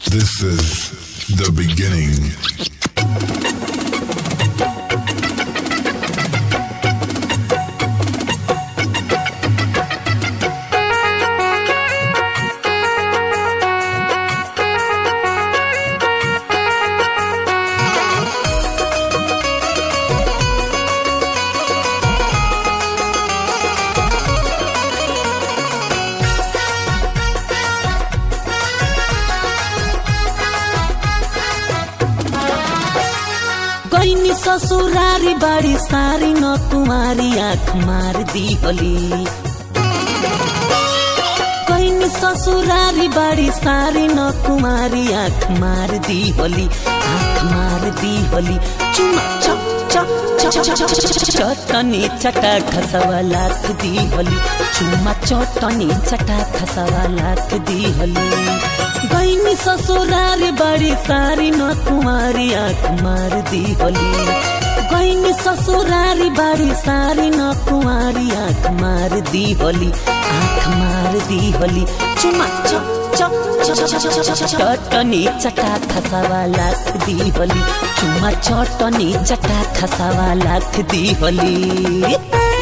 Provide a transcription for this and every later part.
This is the beginning. गईनी ससुरारी बाड़ी सारी न कुमारी आँख मार दी होली गईनी ससुरारी बाड़ी सारी न कुमारी आँख मार दी होली आँख मार दी होली चुमा चप चप चप चप चप चटनी चटा खसवा लाख दी होली चुमा चटनी चटा खसवा लाख दी होली गईनी ससुरारी बड़ी सारी न कुमारी आँख मार दी होली गईनी ससुरारी बड़ी सारी न कुमारी आँख मार दी होली आँख मार दी होली चुमा चप चप चटनी चटा खसावा लाख दी होली चुमा चटनी चटा खसावा लाख दी होली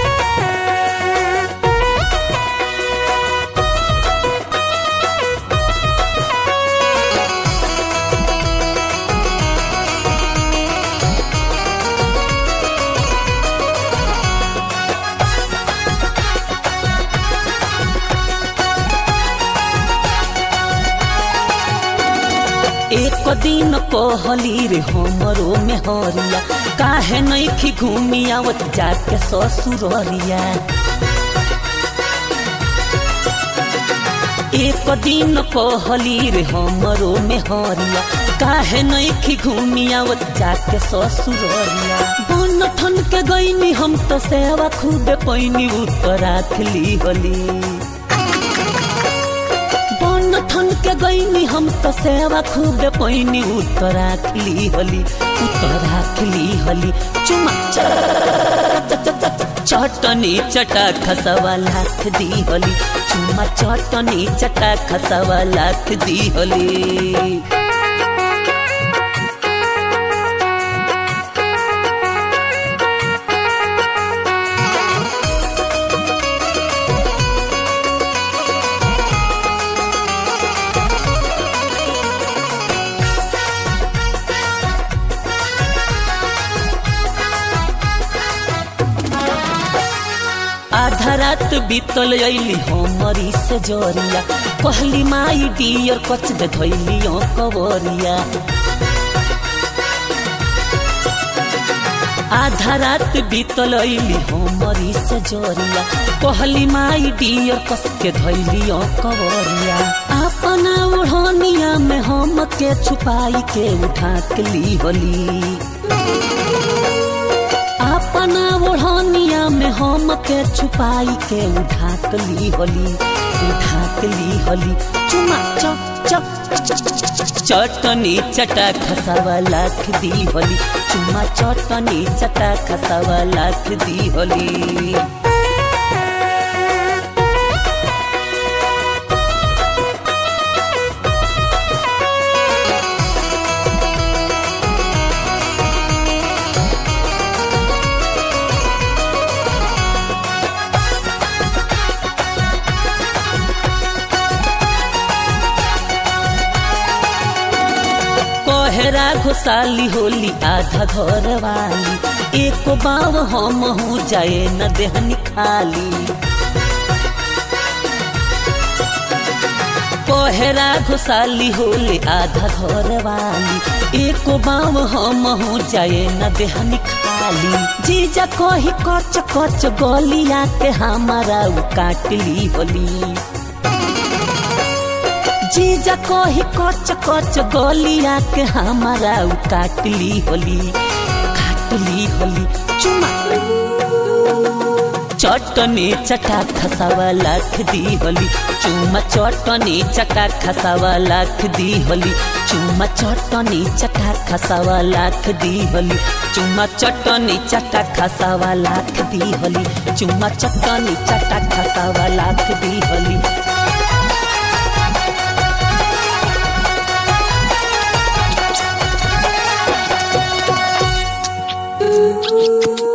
एक दिन कहली रे हमरो में हरिया काहे नहीं खी घूमी आवत जाके ससुररिया एक दिन कहली रे हमरो में हरिया काहे नहीं खी घूमी आवत जाके ससुररिया बन ठन के गईनी हम तो सेवा खूबे पैनी उत्तर राखली होली बन ठन के गईनी हम तो सेवा खूब पैनी उत्तर राखली होली उत्तर राखली होली चुमा चटनी चटा खसवा लाख दी होली चुमा चटनी चटा खसवा लाख दी होली आधा रात बीतल अली हमरी से जोरिया कहली माई डियर कच दे धैली कवरिया आधा रात बीतल अली हमरी से जोरिया कहली माई डियर कस के धैली कवरिया अपना ओढ़निया में हम के छुपाई के उठा के ली होली अपना ओढ़निया में हम के छुपाई के उठाक ली होली उठाक ली होली चुमा चप चप चटनी चटा खसावा लाख दी होली चुमा चटनी चटा खसावा लाख दी होली कोहरा घुसाली होली आधा घर वाली एक बाव हम हूँ जाए न देहनी खाली कोहरा घुसाली होली आधा घर वाली एक बाव हम हूँ जाए न देहनी खाली जीजा कही कच कच गलिया के हमारा उ काटली होली जीजा कही कच कच गलिया के हमारा उ काटली होली काटली होली चुमा चटनी चटा खसावा लाख दी होली चुमा चटनी चटा खसावा लाख दी होली चुमा चटनी चटा खसावा लाख दी होली चुमा चटनी चटा खसावा लाख दी होली चुमा चटनी चटा खसावा लाख दी होली दी